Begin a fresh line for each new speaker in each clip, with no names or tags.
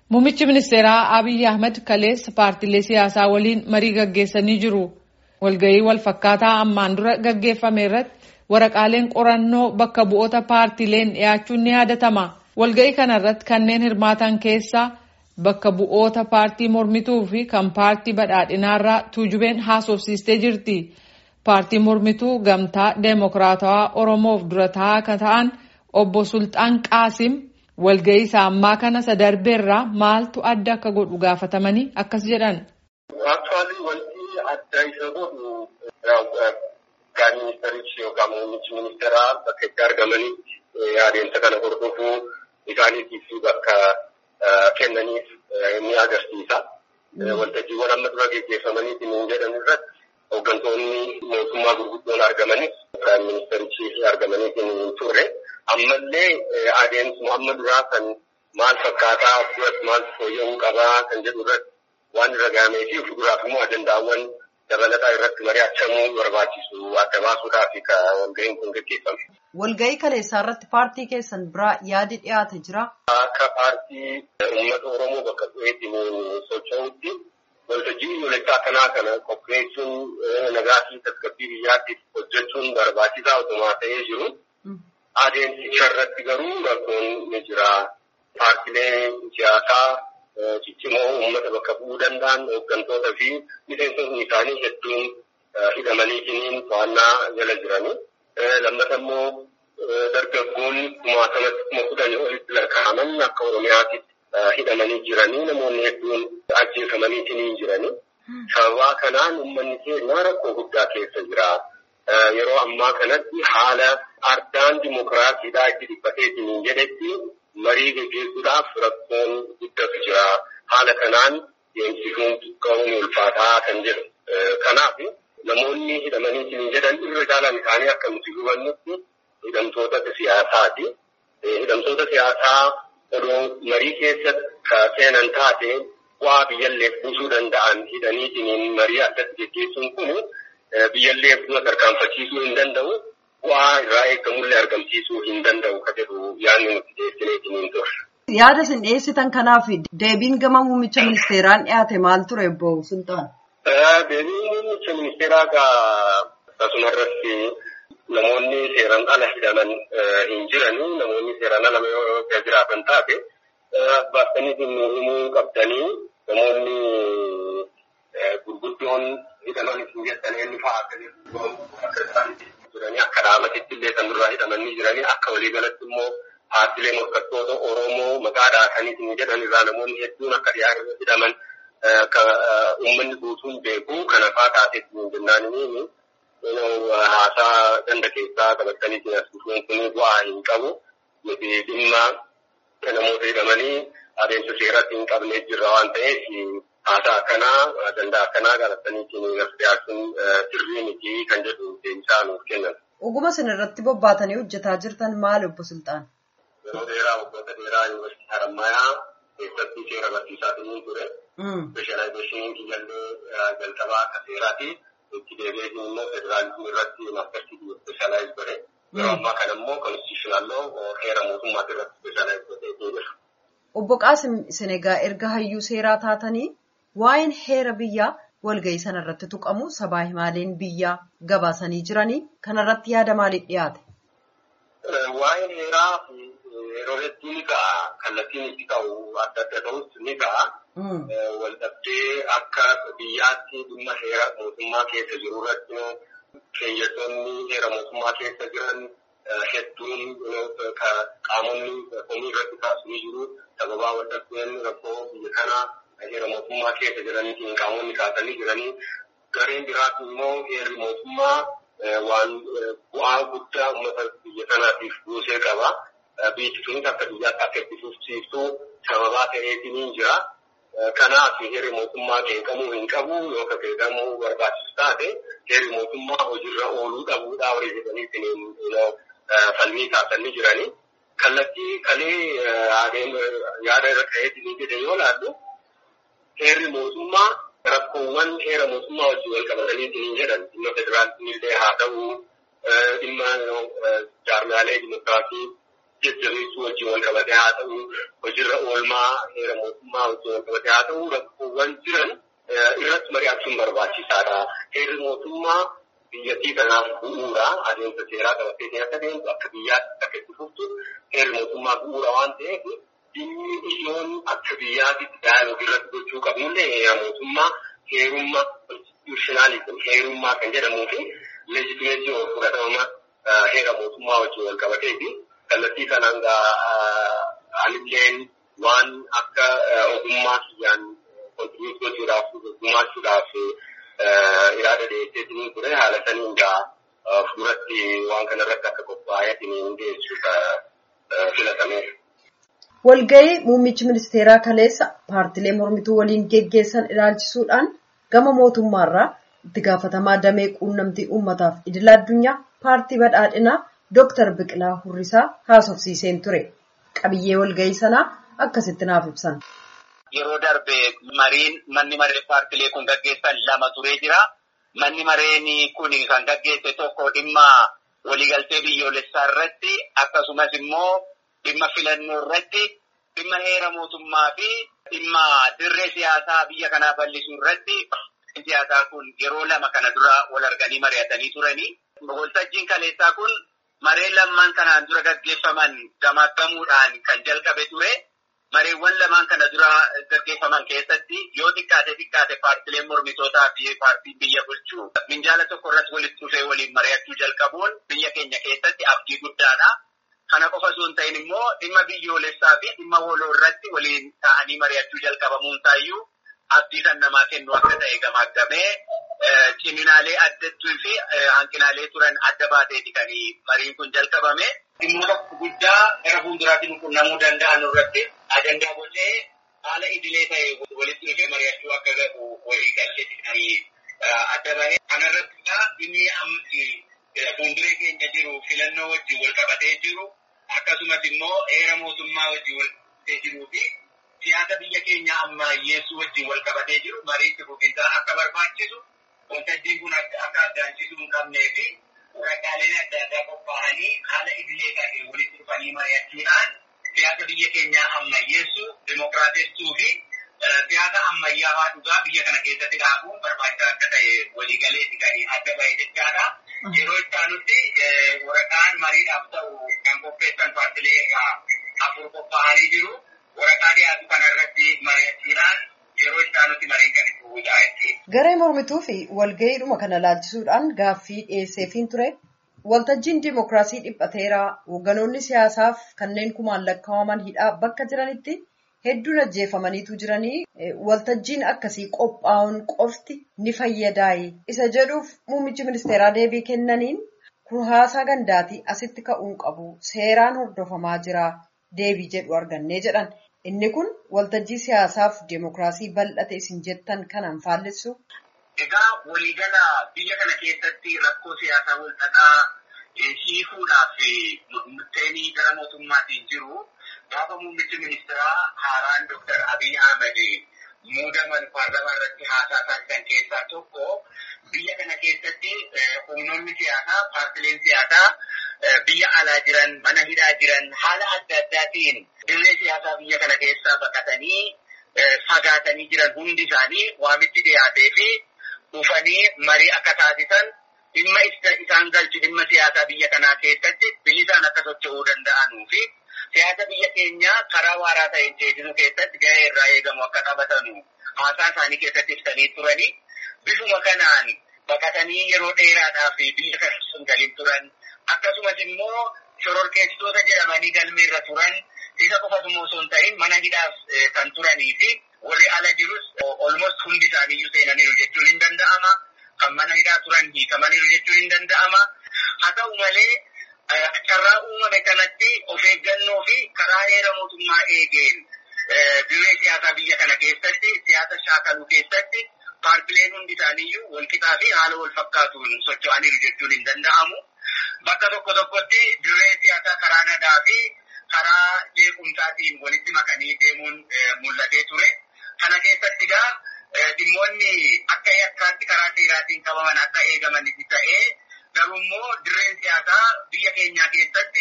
Muummichi ministeeraa Abiy Ahmed kaleessa paartiilee siyaasaa waliin marii gaggeessanii jiru. Walgahii wal fakkaataa ammaan dura gaggeeffame irratti waraqaaleen qorannoo bakka bu'oota paartiileen dhiyaachuun ni yaadatama. Walgahii kana irratti kanneen hirmaatan keessaa bakka bu'oota paartii mormituu fi kan paartii badhaadhinaarraa tuujubeen haasofsiistee jirti. Paartii mormituu gamtaa deemokiraatawaa Oromoof dura taa'aa kan ta'an obbo Sultaan Qaasim walgahii isaa ammaa kana sadarbeerraa maaltu adda akka godhu gaafatamanii akkas jedhan.
Aktuaalii wanti adda isa godhu gaan ministerichi yookaan muummichi ministeeraa bakka itti argamanii adeemsa kana hordofuu isaaniitiif bakka kennaniif ni agarsiisa. Waltajjiiwwan amma dura gaggeeffamanii jedhan irratti hooggantoonni mootummaa gurguddoon argamanis kan ministerichi argamanii hin turre. Ammallee adeemsuma amma duraa kan maal fakkaataa duratti maal fooyya'uu qabaa kan jedhu irratti waan irra gahamee fi fuulduraaf immoo ajandaawwan dabalataa irratti mari'achamuu barbaachisu adda baasuudhaaf walgahiin kun gaggeeffame.
Walgahii kaleessaa irratti paartii keessan biraa yaadi dhiyaate jira.
Akka paartii uummata Oromoo bakka bu'eetiin socho'utti waltajjii biyyoolessaa kanaa kana qopheessuun nagaa fi tasgabbii biyyaatiif hojjechuun barbaachisaa otumaa ta'ee jiru. Adeemsicha irratti garuu rakkoon ni jira. Paartileen siyaasaa ciccimoo uummata bakka bu'uu danda'an hooggantoota fi miseensonni isaanii hedduun hidhamanii to'annaa jala jirani. Lammata immoo dargaggoon kumaatamatti kuma kudhanii olitti lakkaa'aman akka Oromiyaatti hidhamanii jiranii namoonni hedduun ajjeefamanii jiranii. Sababaa kanaan uummanni keenya rakkoo guddaa keessa jira. Yeroo ammaa kanatti haala ardaan dimokiraasiidhaa itti dhiphateetiin jedhetti marii gaggeessuudhaaf rakkoon guddatu jira. Haala kanaan deemsisuun qabuun ulfaataa kan jedhu. Kanaaf namoonni hidhamanii jedhan irra caalaan isaanii akka nuti hubannutti hidhamtoota siyaasaati. Hidhamtoota siyaasaa odoo marii keessatti seenan taate bu'aa biyyalleef buusuu danda'an hidhaniitiin marii addatti gaggeessuun kun biyyallee fuula tarkaanfachiisuu hin danda'u. Bu'aa irraa eegamullee argamsiisuu hin danda'u ka jedhu yaadni nuti dhiyeessineetiin hin turre.
Yaada isin dhiyeessitan kanaaf deebiin gama muummicha ministeeraan dhiyaate maal ture obbo Sultaan?
Deebiin muummicha ministeeraa akkasuma irratti namoonni seeraan ala hidhaman hin jirani. Namoonni seeraan ala yoo jiraatan taate baastanii himuu qabdanii namoonni gurguddoon hidhaman hin jettan eenyu fa'aa akka isaanitti jiranii akka dhaabatitti illee kan duraa hidhamanii jiranii akka waliigalatti immoo paartilee morkattoota Oromoo maqaa dhaatanii jedhan irraa namoonni hedduun akka dhiyaatan hidhaman akka uummanni guutuun beeku kana fa'aa taateetti jennaan haasaa ganda keessaa qabatanii as dhufuun kun bu'aa hin qabu. Nuti dhimma namoota hidhamanii adeemsa seeratti hin qabnee jirra waan ta'eef haasaa akkanaa ajandaa akkanaa qabatanii as dhiyaachuun sirrii miti kan jedhu deebisaa nuuf kennan.
Oguma isin irratti bobbaatanii hojjetaa jirtan maali obbo Sultaan?
Yeroo dheeraa waggoota dheeraa yuunivarsiitii Harammayaa keessatti seera barsiisaatiin ture. Speeshaalaayizeeshiniin kiyyallee jalqabaa akka seeraati. Itti deebi'eetiin immoo federaalizimii irratti maastersii speeshaalaayiz godhe. Yeroo ammaa kana immoo konstitushinaaloo heera mootummaati irratti speeshaalaayiz godhee jira.
Obbo Qaasim isin egaa erga hayyuu seeraa taatanii waa'een heera biyyaa walgahii sana irratti tuqamu sabaa himaaleen biyyaa gabaasanii jiranii kanarratti yaada maaliif dhiyaate?
Waa'een heeraa yeroo hedduu ni ga'a. Kallattiin itti ka'u adda adda ta'us ni ga'a. Waldhabdee akka biyyaatti dhimma heera mootummaa keessa jiru irratti keeyyattoonni heera mootummaa keessa jiran hedduun qaamonni komii irratti kaasanii jiru. Sababaa waldhabdeen rakkoo biyya kanaa heera mootummaa keessa jiraniitiin qaamonni kaasanii jiranii gareen biraatti immoo heerri mootummaa waan bu'aa guddaa uummata biyya kanaatiif buusee qaba. Biyyi sunis akka biyyaatti akka itti fufsiiftuu sababaa ta'eetiin jira. Kanaaf heerri mootummaa qeeqamuu hin qabu yoo akka qeeqamuu barbaachisu taate heerri mootummaa hojiirra ooluu dhabuudhaa horii jedhaniitiin falmii kaasanii jiranii. Kallattii kalee yaada irra ka'eetiin jedhe yoo laallu heerri mootummaa rakkoowwan heera mootummaa wajjin wal qabatanii jedhan dhimma federaalizimii illee haa ta'u dhimma jaarmaalee dimokiraasii jajjabeessuu wajjin wal qabatee haa ta'u hojiirra oolmaa heera mootummaa wajjin wal qabatee haa ta'u rakkoowwan jiran irratti mari'achuun barbaachisaadha. Heerri mootummaa biyyattii kanaaf bu'uura adeemsa seeraa qabatee akka deemtu akka biyyaatti akka itti fuftu heerri mootummaa bu'uura waan ta'eef dhimmi ijoon akka biyyaatti daayiloogi irratti gochuu qabnullee heera mootummaa heerummaa konstitushinaalizim heerummaa kan jedhamuu fi leejitimeetii of fudhatama heera mootummaa wajjin wal qabatee fi kallattii kanaan anilleen waan akka ogummaa kiyyaan kontinuus gochuudhaaf gumaachuudhaaf yaada dhiyeesseetiin ture haala saniin gaa fuulatti waan kanarratti akka qophaa'eetiin dhiyeessuuf filatame.
Walga'ii muummichi ministeeraa kaleessa paartilee mormituu waliin geggeessan ilaalchisuudhaan gama mootummaarraa itti gaafatamaa damee quunnamtii uummataaf idila addunyaa paartii badhaadhinaa Dooktar Biqilaa Hurrisaa haasofsiiseen ture. Qabiyyee walga'ii sanaa akkasitti naaf ibsan.
Yeroo darbe mariin manni maree paartilee kun gaggeessan lama turee jira. Manni mareen kun kan gaggeesse tokko dhimma waliigaltee biyyoolessaa irratti akkasumas immoo dhimma filannoo irratti dhimma heera mootummaa fi dhimma dirree siyaasaa biyya kanaa bal'isuu irratti siyaasaa kun yeroo lama kana dura wal arganii mari'atanii turanii. Waltajjiin kaleessaa kun maree lammaan kanaan dura gaggeeffaman gamaaggamuudhaan kan jalqabe ture. Mareewwan lamaan kana dura gaggeeffaman keessatti yoo xiqqaate xiqqaate paartileen mormitootaa fi paartiin biyya bulchuu minjaala tokko irratti walitti dhufee waliin mari'achuu jalqabuun biyya keenya keessatti abdii guddaadha. Kana qofa osoo hin ta'in immoo dhimma biyyoolessaa fi dhimma waloo irratti waliin ta'anii mari'achuu jalqabamuun taayyuu abdii kan namaa kennu akka ta'e gamaaggamee ciminaalee addattuu fi hanqinaalee turan adda baateeti kan mariin kun jalqabame. Dhimmoota guddaa gara fuulduraatiin qunnamuu danda'an irratti ajandaa bocee haala idilee ta'e walitti dhufee mari'achuu akka gahu walii galteetti kan adda bahee. Kanarratti dhimmi amma fuulduree keenya jiru filannoo wajjin wal qabatee jiru akkasumas immoo heera mootummaa wajjin wal qabatee jiruu fi siyaasa biyya keenya ammayyeessuu wajjin wal qabatee jiru mariitti fufiinsaa akka barbaachisu waltajjiin kun akka addaanchisuu hin qabnee fi waraqaaleen adda addaa qophaa'anii haala idilee ta'een walitti dhufanii mari'achuudhaan siyaasa biyya keenyaa ammayyeessuu, dimokiraatessuu fi siyaasa ammayyaawaa dhugaa biyya kana keessatti dhaabuun barbaachisaa akka ta'e waliigaleetti kan adda bahee jechaadha. Yeroo itti aanutti waraqaan mariidhaaf ta'u kan qopheessan paartilee afur qophaa'anii jiru. Waraqaa dhiyaatu kanarratti mari'achuudhaan yeroo itti aanutti mariin kan itti bu'uudha jechuudha.
Garee mormituu fi walga'iidhuma kana laalchisuudhaan gaaffii dhiyeesseefiin ture. Waltajjiin Dimookiraasii dhiphateeraa hoogganoonni siyaasaaf kanneen kumaan lakkaa'aman hidhaa bakka jiranitti hedduun ajjeefamaniitu jiranii waltajjiin akkasii qophaa'uun qofti ni fayyadaayi. Isa jedhuuf muummichi ministeeraa deebii kennaniin kun haasaa gandaatii asitti ka'uun qabu seeraan hordofamaa jira deebii jedhu argannee jedhan. Inni kun waltajjii siyaasaaf deemokiraasii bal'ate isin jettan kanaan faallessu.
Egaa waliigala biyya kana keessatti rakkoo siyaasaa walxaxaa hiikuudhaaf murteenii gara mootummaatiin jiru gaafa muummichi ministeeraa haaraan Dr. Abiy Ahmed muudaman paarlamaa irratti haasaa taasisan keessaa tokko biyya kana keessatti humnoonni siyaasaa paartileen siyaasaa biyya alaa jiran mana hidhaa jiran haala adda addaatiin dirree siyaasaa biyya kana keessaa baqatanii fagaatanii jiran hundi isaanii waamichi dhiyaatee fi dhufanii marii akka taasisan dhimma isaan galchu dhimma siyaasaa biyya kanaa keessatti bilisaan akka socho'uu danda'anuu fi siyaasa biyya keenyaa karaa waaraa ta'een ceesisuu keessatti gahee irraa eegamu akka taphatanu haasaa isaanii keessatti ibsanii turanii bifuma kanaan baqatanii yeroo dheeraadhaaf biyya kana sun galiin turan akkasumas immoo shororkeessitoota jedhamanii galmeerra turan isa qofatu immoo osoo hin ta'in mana hidhaaf kan turanii fi warri ala jirus olmost hundi isaaniiyyuu seenaniiru jechuun hin danda'ama. Kan mana hidhaa turan hiikamaniiru jechuun hin danda'ama. Haa ta'u malee carraa uumame kanatti of eeggannoo fi karaa heera mootummaa eegeen dirree siyaasaa biyya kana keessatti siyaasa shaakaluu keessatti paartileen hundi isaaniiyyuu walqixaa fi haala wal fakkaatuun socho'aniiru jechuun hin danda'amu. Bakka tokko tokkotti dirree siyaasaa karaa nagaa fi karaa jeequmsaatiin walitti makanii deemuun mul'atee ture. Kana keessatti egaa dhimmoonni akka yakkaatti karaa seeraatiin qabaman akka eegaman ta'ee garuu immoo dirreen siyaasaa biyya keenyaa keessatti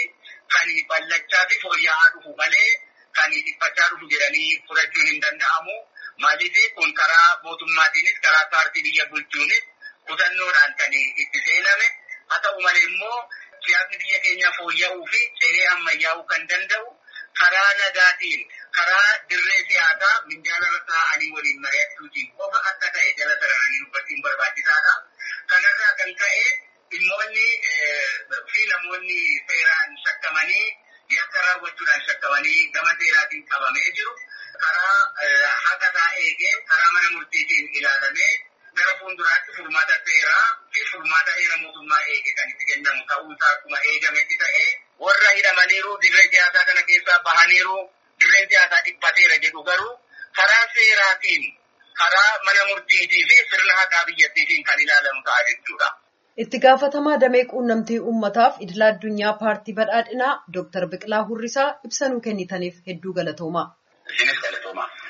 kan ballachaa fi fooyya'aa dhufu malee kan dhiphachaa dhufu jedhanii fudhachuun hin danda'amu. Maaliif kun karaa mootummaatiinis karaa paartii biyya bulchuunis kutannoodhaan kan itti seename. Haa ta'u malee immoo siyaasni biyya keenya fooyya'uu fi ce'ee ammayyaa'uu kan danda'u karaa nagaatiin karaa dirree siyaasaa minjaala irra taa'anii waliin mari'achuutiin qofa akka ta'e jala sararanii dubbachuun barbaachisaadha. Kanarraa kan ka'e dhimmoonni fi namoonni seeraan shakkamanii yakka raawwachuudhaan shakkamanii gama seeraatiin qabamee jiru. Karaa haqasaa eegee karaa mana murtiitiin ilaalamee gara fuulduraatti furmaata seeraa fi furmaata heera mootummaa eege kan itti kennamu ta'uusaa akkuma eegametti ta'ee warra hidhamaniiru dirree siyaasaa kana keessaa bahaniiru dirreen siyaasaa dhiphateera jedhu garuu karaa seeraatiin karaa mana murtiitii fi sirna haqaa biyyattiitiin kan ilaalamu ta'a jechuudha.
Itti gaafatamaa damee quunnamtii uummataaf idila addunyaa paartii badhaadhinaa Dooktar Biqilaa Hurrisaa ibsa nuu kennitaniif hedduu galatoomaa.
Isinis galatoomaa.